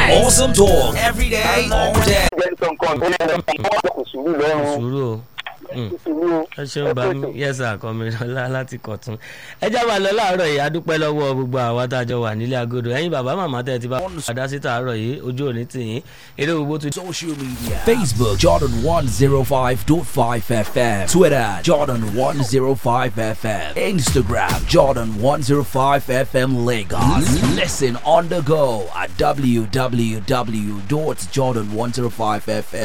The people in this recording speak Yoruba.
Awesome talk every day, all day. jẹ́ sọ nǹkan tó lè lọ wọ́n kò sùúrù lọ́rùn sùúrù o. Mm. sùúrù ẹ ṣeun bá mi yẹsà kọmílọlá láti kọtún ẹ já wa lọ láàárọ̀ yìí adúpẹ́ lọ́wọ́ gbogbo àwa tá a jọ wà nílé agodo ẹ̀yin bàbá màmá tẹ ti bá padà sí tàárọ̀ yìí ojú òní tìyín eré gbogbo tó Social media Facebook Jordan 105.5 FM Twitter Jordan 105 FM Instagram Jordan 105 FM Lagos Listen on the go at www.jordan105fm